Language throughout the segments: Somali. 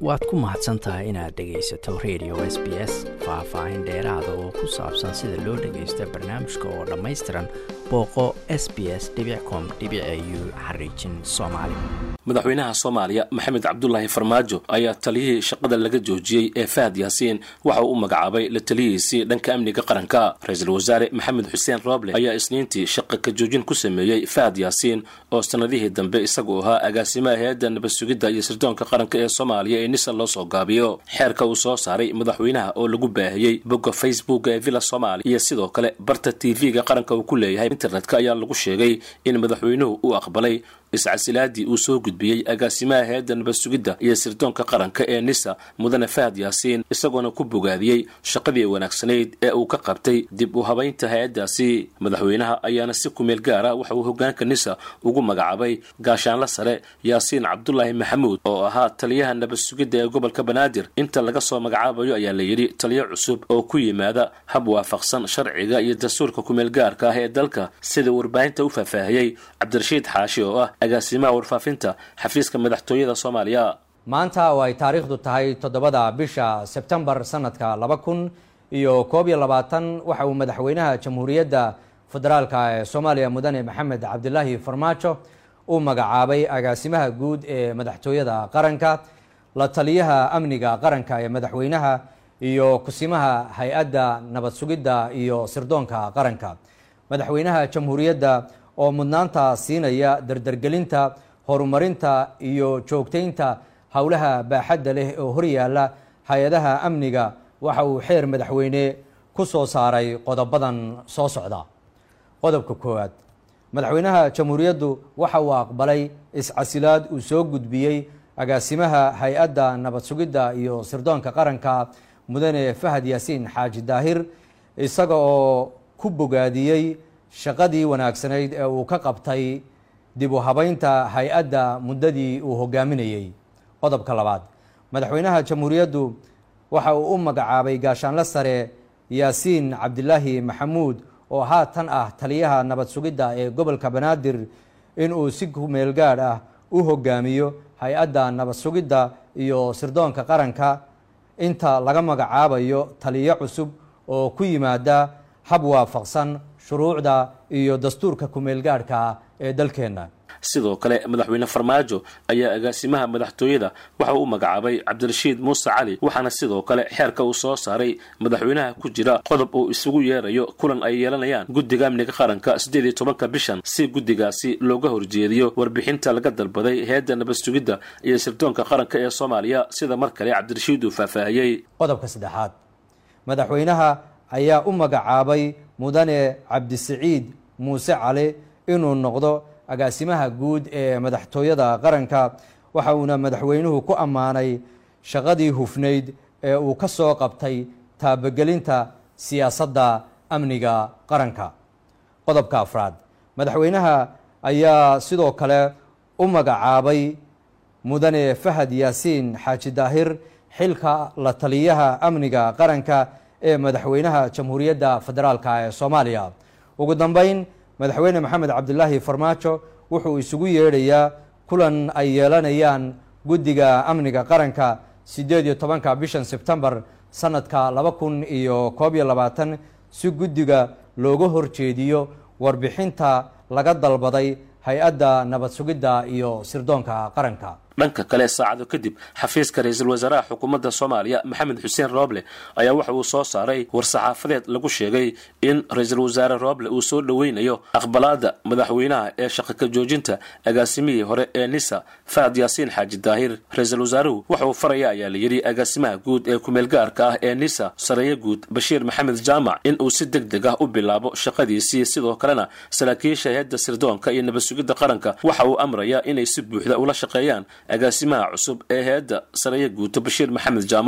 waad ku mahadsan tahay inaad dhegaysato radio s b s faah-faahin dheeraada oo ku saabsan sida loo dhagaysto barnaamijka oo dhammaystiran booqo s b s com u xariijin soomaali madaxweynaha soomaaliya maxamed cabdulaahi farmaajo ayaa taliyihii shaqada laga joojiyey ee fahad yaasiin waxa uu u magacaabay la taliyihiisii dhanka amniga qaranka ra-iisul wasaare maxamed xuseen rooble ayaa isniintii shaqa ka joojin ku sameeyey fahad yaasiin oo sannadihii dambe isagu ahaa agaasimaha hay-adda nabad sugidda iyo sirdoonka qaranka ee soomaaliya ee nisa loo soo gaabiyo xeerka uu soo saaray madaxweynaha oo lagu baahiyey bogga facebook ee villa soomaaliya iyo sidoo kale barta t v-ga qaranka uu ku leeyahay internetka ayaa lagu sheegay in madaxweynuhu uu aqbalay iscasilaadii uu soo gudbiyey agaasimaha hay-adda nabad sugidda iyo sirdoonka qaranka ee nisa mudane fahad yaasiin isagoona ku bogaadiyey shaqadii wanaagsanayd ee uu ka qabtay dib u habaynta hay-addaasi madaxweynaha ayaana si kumeel gaara waxa uu hogaanka nisa ugu magacaabay gaashaanla sare yaasiin cabdulaahi maxamuud oo ahaa taliyaha nabad sugidda ee gobolka banaadir inta laga soo magacaabayo ayaa la yidhi taliyo cusub oo ku yimaada hab waafaqsan sharciga iyo dastuurka kumeel gaarka ah ee dalka sida warbaahinta u faahfaahiyey cabdirashiid xaashi oo ah agaasimaha warfaafinta xafiiska madaxtooyada soomaaliya maanta oo ay taariikhdu tahay toddobada bisha sebtembar sanadka laba kun iyo koob iyo labaatan waxa uu madaxweynaha jamhuuriyadda federaalka ee soomaaliya mudane maxamed cabdilaahi farmaajo u magacaabay agaasimaha guud ee madaxtooyada qaranka la taliyaha amniga qaranka ee madaxweynaha iyo kusimaha hay-adda nabad sugidda iyo sirdoonka qaranka madaxweynaha jamhuuriyadda oo mudnaanta siinaya dardargelinta horumarinta iyo joogtaynta howlaha baaxadda leh oo horyaala hay-adaha amniga waxa uu xeer madaxweyne ku soo saaray qodobadan soo socda qodobka koowaad madaxweynaha jamhuuriyaddu waxa uu aqbalay iscasilaad uu soo gudbiyey agaasimaha hay-adda nabad sugidda iyo sirdoonka qaranka mudane fahad yaasiin xaaji daahir isaga oo ku bogaadiyey shaqadii wanaagsanayd ee uu ka qabtay dib u habaynta hay-adda muddadii uu hogaaminayey qodobka labaad madaxweynaha jamhuuriyaddu waxa uu u magacaabay gaashaanle sare yaasiin cabdilaahi maxamuud oo haatan ah taliyaha nabad sugidda ee gobolka banaadir inuu si kumeel gaadh ah u hogaamiyo hay-adda nabad sugidda iyo sirdoonka qaranka inta laga magacaabayo taliyo cusub oo ku yimaada hab waafaqsan shuruucda iyo dastuurka kumeel gaadhka ee dalkeenna sidoo kale madaxweyne farmaajo ayaa agaasimaha madaxtooyada waxa uu u magacaabay cabdirashiid muuse cali waxaana sidoo kale xeerka uu soo saaray madaxweynaha ku jira qodob uu isugu yeerayo kulan ay yeelanayaan guddiga amniga qaranka siddeed iyo tobanka bishan si guddigaasi looga horjeediyo warbixinta laga dalbaday hay-adda nabad sugidda iyo sirdoonka qaranka ee soomaaliya sida mar kale cabdirashiid uu faahfaahiyey qodobka saddexaad madaxweynaha ayaa u magacaabay mudane cabdisiciid muuse cali inuu noqdo agaasimaha guud ee madaxtooyada qaranka waxa uuna madaxweynuhu ku ammaanay shaqadii hufnayd ee uu ka soo qabtay taabagelinta siyaasadda amniga qaranka qodobka afraad madaxweynaha ayaa sidoo kale u magacaabay mudane fahad yaasiin xaaji daahir xilka la taliyaha amniga qaranka ee madaxweynaha jamhuuriyadda federaalka ee soomaaliya ugu dambeyn madaxweyne maxamed cabdilaahi farmaajo wuxuu isugu yeedhayaa kulan ay yeelanayaan guddiga amniga qaranka siddeed iyo tobanka bishan sebtembar sanadka laba kun iyo koob iyo labaatan si guddiga looga horjeediyo warbixinta laga dalbaday hay-adda nabad sugidda iyo sirdoonka qaranka dhanka kale saacado kadib xafiiska ra-iisul wasaaraha xukuumadda soomaaliya maxamed xuseen rooble ayaa waxa uu soo saaray war-saxaafadeed lagu sheegay in ra-iisul wasaare rooble uu soo dhoweynayo aqbalaada madaxweynaha ee shaqa ka joojinta agaasimihii hore ee nisa fahad yaasiin xaaji daahir ra-iisul wasaaruhu waxa uu faraya ayaa la yidhi agaasimaha guud ee kumeel gaarka ah ee nisa sareeye guud bashiir maxamed jaamac in uu si deg deg ah u bilaabo shaqadiisii sidoo kalena saraakiisha hay-adda sirdoonka iyo nabad sugidda qaranka waxa uu amrayaa inay si buuxda ula shaqeeyaan agaasimaha cusub ee hay-adda sareeye guuto bashiir maxamed jaamac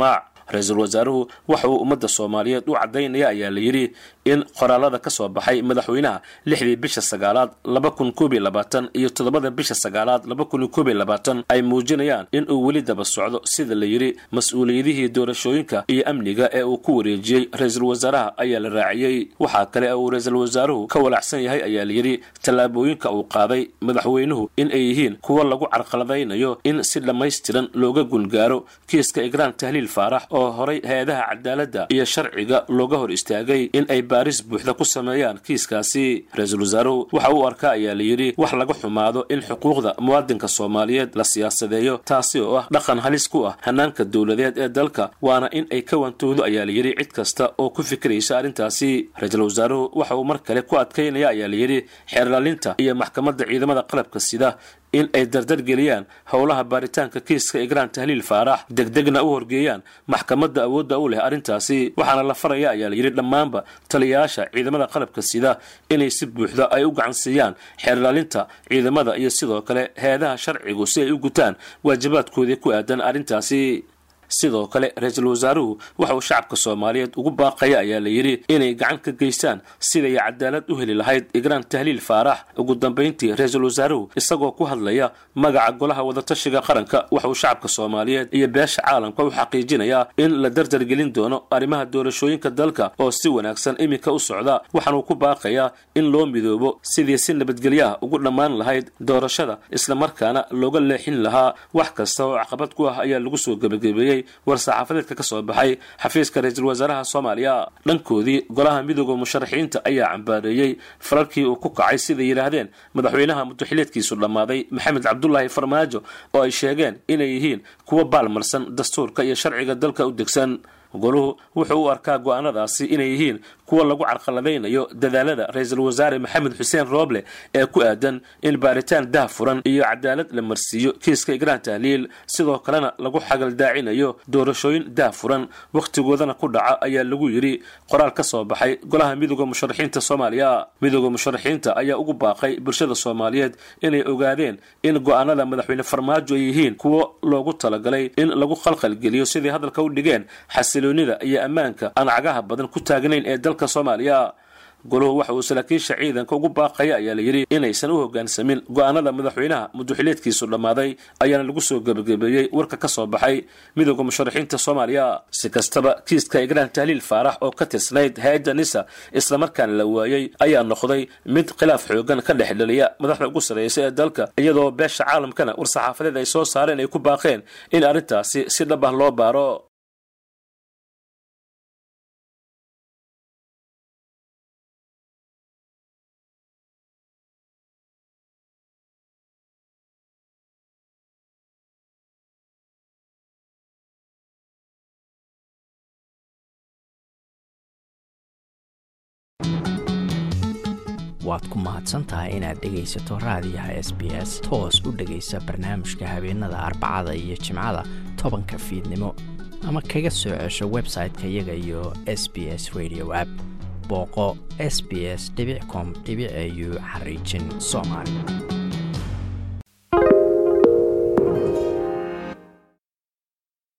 ra-iisul wasaaruhu waxa uu ummadda soomaaliyeed u caddaynaya ayaa la yidhi in qoraalada ka soo baxay madaxweynaha lixdii bisha sagaalaad laba kun koob iyo labaatan iyo toddobada bisha sagaalaad laba kun iyo koob iyo labaatan ay muujinayaan in uu weli daba socdo sida la yidhi mas-uuliyadihii doorashooyinka iyo amniga ee uu ku wareejiyey ra-iisul wasaaraha ayaa la raaciyey waxaa kale uu ra-iisul wasaaruhu ka walacsan yahay ayaa la yidhi tallaabooyinka uu qaaday madaxweynuhu in ay yihiin kuwa lagu carqaladaynayo in si dhammaystiran looga gungaaro kiiska igraan tahliil faarax oo horay hay-adaha cadaaladda iyo sharciga looga hor istaagay in ay baaris buuxda ku sameeyaan kiiskaasi ra-iisul wasaaruhu waxa uu arkaa ayaa la yidhi wax laga xumaado in xuquuqda muwaadinka soomaaliyeed la siyaasadeeyo taasi oo ah dhaqan halis ku ah hanaanka dowladeed ee dalka waana in ay ka wantoodo ayaa la yidhi cid kasta oo ku fikiraysa arrintaasi ra-iisul wasaaruhu waxa uu mar kale ku adkaynaya ayaa la yidhi xeerlaalinta iyo maxkamadda ciidamada qalabka sida in ay dardargeliyaan howlaha baaritaanka kiiska igraan tahliil faarax degdegna u horgeeyaan maxkamadda awoodda u leh arrintaasi waxaana la faraya ayaa la yidhi dhammaanba taliyayaasha ciidamada qalabka sida inay si buuxda ay u gacansiiyaan xeerlaalinta ciidamada iyo sidoo kale hay-adaha sharcigu si ay u gutaan waajibaadkoodii ku aadan arrintaasi sidoo kale ra-iisul wasaaruhu waxa uu shacabka soomaaliyeed ugu baaqaya ayaa la yidhi inay gacan ka geystaan siday cadaalad u heli lahayd igraan tahliil faarax ugu dambayntii ra-iisul wasaaruhu isagoo ku hadlaya magaca golaha wadatashiga qaranka waxa uu shacabka soomaaliyeed iyo beesha caalamka u xaqiijinayaa in la dardargelin doono arrimaha doorashooyinka dalka oo si wanaagsan iminka u socda waxaanuu ku baaqayaa in loo midoobo sidii si nabadgelyo ah ugu dhammaan lahayd doorashada islamarkaana looga leexin lahaa wax kasta oo caqabad ku ah ayaa lagu soo gebagabeeyey war-saxaafadeedka ka soo baxay xafiiska ra-iisul wasaaraha soomaaliya dhankoodii golaha midooda musharaxiinta ayaa cambaareeyey fararkii uu ku kacay siday yidhaahdeen madaxweynaha mudaxileedkiisu dhammaaday maxamed cabdulaahi farmaajo oo ay sheegeen inay yihiin kuwa baalmarsan dastuurka iyo sharciga dalka u degsan goluhu wuxuu u arkaa go-aanadaasi inay yihiin kuwa lagu carqaladaynayo dadaalada ra-iisul wasaare maxamed xuseen rooble ee ku aadan in baaritaan dah furan iyo cadaalad la marsiiyo kiiska igraan tahliil sidoo kalena lagu xagaldaacinayo doorashooyin dah furan wakhtigoodana ku dhaca ayaa lagu yidhi qoraal ka soo baxay golaha midooda musharaxiinta soomaaliya midooda musharaxiinta ayaa ugu baaqay bulshada soomaaliyeed inay ogaadeen in go-aanada madaxweyne farmaajo ay yihiin kuwo loogu talagalay in lagu khalkhalgeliyo siday hadalka u dhigeen xasiloonida iyo ammaanka aan cagaha badan ku taagnayn ee dalka soomaaliya goluhu waxa uu saraakiisha ciidanka ugu baaqaya ayaa la yidhi inaysan u hoggaansamin go-aanada madaxweynaha mudaxileedkiisu dhammaaday ayaana lagu soo gebagabeeyey warka ka soo baxay midooda musharaxiinta soomaaliya si kastaba kiiska igraan tahliil faarax oo ka tirsnayd hay-adda nisa islamarkaana la waayey ayaa noqday mid khilaaf xoogan ka dhex dhaliya madaxda ugu sarreysa ee dalka iyadoo beesha caalamkana war-saxaafadeed ay soo saareen ay ku baaqeen in arrintaasi si dhab ah loo baaro waad ku mahadsantahay inaad dhegaysato raadiyaha s b s toos u dhegaysa barnaamijka habeenada arbacada iyo jimcada tobanka fiidnimo ama kaga soo cesho website-ka iyaga iyo s b s radio app booqo s b s com au xariijin soomaali